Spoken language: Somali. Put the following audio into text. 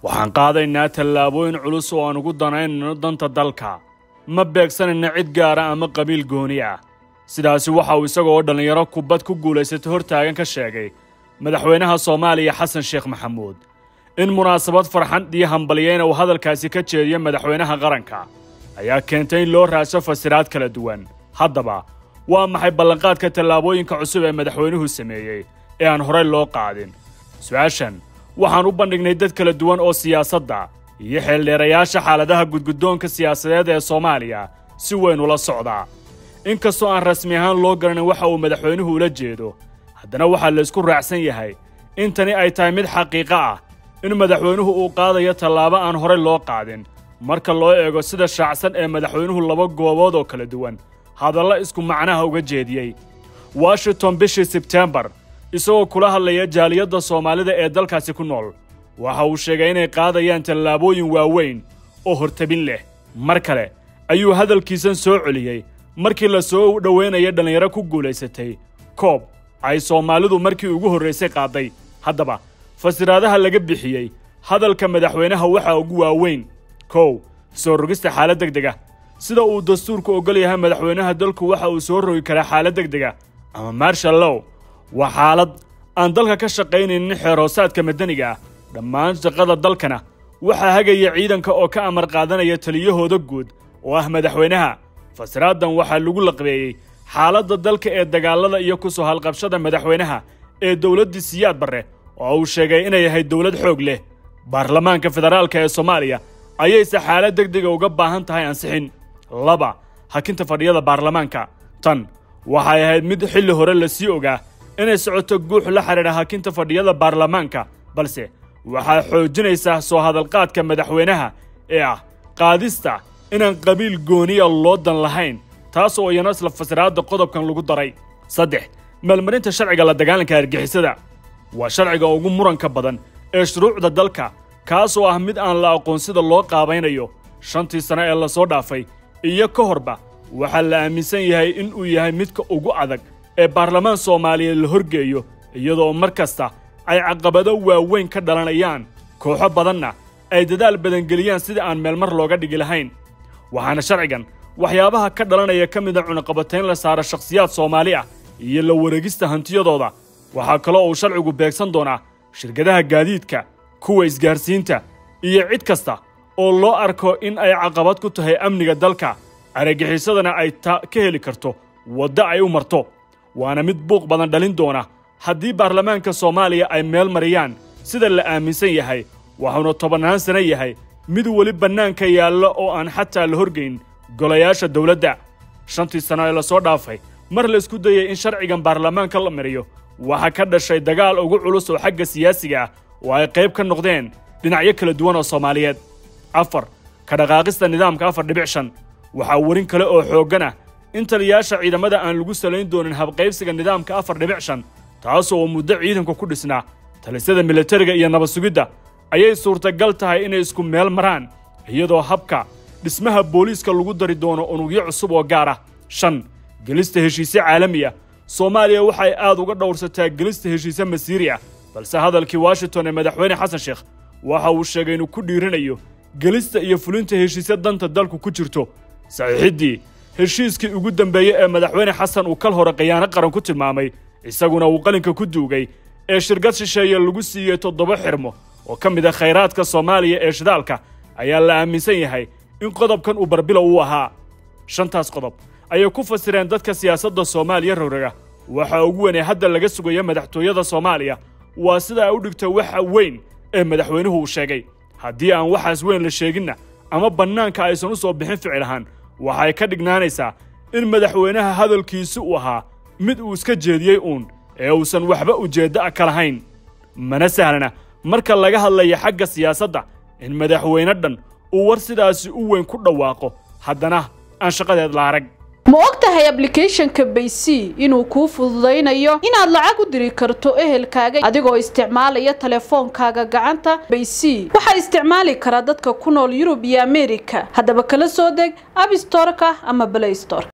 waxaan qaadaynaa tallaabooyin culus oo aan ugu danaynayno danta dalka ma beegsanayna cid gaara ama qabiil gooni ah sidaasi waxa uu isagoo dhallinyaro kubbad ku guulaysatay hortaagan ka sheegay madaxweynaha soomaaliya xasan sheekh maxamuud in munaasabad farxan iyo hambalyeyna uu hadalkaasi ka jeediyo madaxweynaha qaranka ayaa keentay in loo raaso fasiraad kala duwan haddaba waa maxay ballanqaadka tallaabooyinka cusub ee madaxweynuhu sameeyey ee aan horey loo qaadin su-aashan waxaan u bandhignay dad kala duwan oo siyaasadda iyo xeeldheerayaasha xaaladaha gudguddoonka siyaasadeed ee soomaaliya si weyn ula socdaa inkastoo aan rasmi ahaan loo garanin waxa uu madaxweynuhu ula jeedo haddana waxaa laysku raacsan yahay in tani ay tahay mid xaqiiqo ah in madaxweynuhu uu qaadayo tallaabo aan horey loo qaadin marka loo eego sida shaacsan ee madaxweynuhu laba goobood oo kala duwan hadalla isku macnaha uga jeediyey washington bishii sebtembar isagoo kula hadlaya jaaliyadda soomaalida ee dalkaasi ku nool waxa uu sheegay inay qaadayaan tallaabooyin waaweyn oo hortabin leh mar kale ayuu hadalkiisan soo celiyey markii la soo dhoweynaya dhallinyaro ku guulaysatay koob ay soomaalidu markii ugu horraysay qaaday haddaba fasiraadaha laga bixiyey hadalka madaxweynaha waxaa ugu waaweyn kow soo rogista xaalad deg deg ah sida uu dastuurku oggol yahay madaxweynaha dalku waxa uu soo rogi karaa xaalad deg deg ah ama marshal low waa xaalad aan dalka ka shaqaynaynin xeeroosaadka madaniga ah dhammaan shaqada dalkana waxaa hagaya ciidanka oo ka amar qaadanaya taliyahooda guud oo ah madaxweynaha fasiraadan waxaa lagu laqbeeyey xaaladda dalka ee dagaallada iyo ku soo halqabshada madaxweynaha ee dowladdii siyaad barre oo uu sheegay inay ahayd dowlad xoog leh baarlamaanka federaalka ee soomaaliya ayayse xaalad deg dega uga baahan tahay ansixin laba hakinta fadhiyada baarlamaanka tan waxay ahayd mid xilli hore la sii ogaa inay socoto guux la xidhiidha hakinta fadhiyada baarlamaanka balse waxaa xoojinaysaa soo hadalqaadka madaxweynaha ee ah qaadista inaan qabiil gooniya loo dan lahayn taas oo iyana isla fasiraadda qodobkan lagu daray saddex meelmarinta sharciga la dagaalanka argixisada waa sharciga ugu muranka badan ee shuruucda dalka kaas oo ah mid aan la aqoon sida loo qaabaynayo shantii sano ee lasoo dhaafay iyo ka horba waxaa la aaminsan yahay in uu yahay midka ugu adag ee baarlamaan soomaaliyeed la horgeeyo iyadoo mar kasta ay caqabado waaweyn ka dhalanayaan kooxo badanna ay dadaal badangeliyaan sida aan meelmar looga dhigi lahayn waxaana sharcigan waxyaabaha ka dhalanaya ka mida cunaqabatayn la saara shakhsiyaad soomaali ah iyo la wareegista hantiyadooda waxaa kaloo uu sharcigu beegsan doonaa shirkadaha gaadiidka kuwa isgaarsiinta iyo cid kasta oo loo arko in ay caqabad ku tahay amniga dalka argagixisadana ay ta ka heli karto waddo ay u marto waana mid buuq badan dhalin doona haddii baarlamaanka soomaaliya ay meel mariyaan sida la aaminsan yahay waxuuna tobannaan sano yahay mid weli bannaanka yaalla oo aan xataa la horgayn golayaasha dowladda shantii sano ee lasoo dhaafay mar la isku dayay in sharcigan baarlamaanka la mariyo waxaa ka dhashay dagaal ugu culus oo xagga siyaasiga ah oo ay qayb ka noqdeen dhinacyo kala duwan oo soomaaliyeed afar ka dhaqaaqista nidaamka afar dhibic shan waxaa werin kale oo xooggan ah in taliyaasha ciidamada aan lagu salayn doonin habqaybsiga nidaamka afar dhibic shan taasoo uu muddo ciidanku ku dhisnaa talisyada militariga iyo nabad sugidda ayay suurtagal tahay inay isku meel maraan iyadoo habka dhismaha booliiska lagu dari doono unugyo cusub oo gaar ah shan gelista heshiisye caalami ah soomaaliya waxay aad uga dhowrsataa gelista heshiisye masiiri ah balse hadalkii washington ee madaxweyne xasan sheekh waxa uu sheegay inuu ku dhiiranayo gelista iyo fulinta heshiisye danta dalku ku jirto saxiixiddii heshiiskii ugu dambeeyey ee madaxweyne xasan uu kal hore khiyaano qaran ku tilmaamay isaguna uu qalinka ku duugay ee shirkad shisheeye lagu siiyey toddoba xirmo oo ka mid ah khayraadka soomaaliya ee shidaalka ayaa la aaminsan yahay in qodobkan uu barbilow u ahaa shantaas qodob ayay ku fasireen dadka siyaasadda soomaaliya rograga waxaa ugu weyn ee hadda laga sugaya madaxtooyada soomaaliya waa sida ay u dhigto waxa weyn ee madaxweynuhu uu sheegay haddii aan waxaas weyn la sheeginna ama bannaanka aysan u soo bixin ficil ahaan waxay ka dhignaanaysaa in madaxweynaha hadalkiisi uu ahaa mid uu iska jeediyey uun ee uusan waxba ujeeddo a ka lahayn mana sahlana marka laga hadlaya xagga siyaasadda in madaxweyne dhan uu war sidaasi u weyn ku dhawaaqo haddana aan shaqadeed la arag ma og tahay ablicathonka baysy inuu kuu fududaynayo inaad lacag u diri karto ehelkaaga adigoo isticmaalaya teleefoonkaaga gacanta baysy waxaa isticmaali karaa dadka ku nool yurub iyo ameerika haddaba kala soo deg abstoreka ama blaystor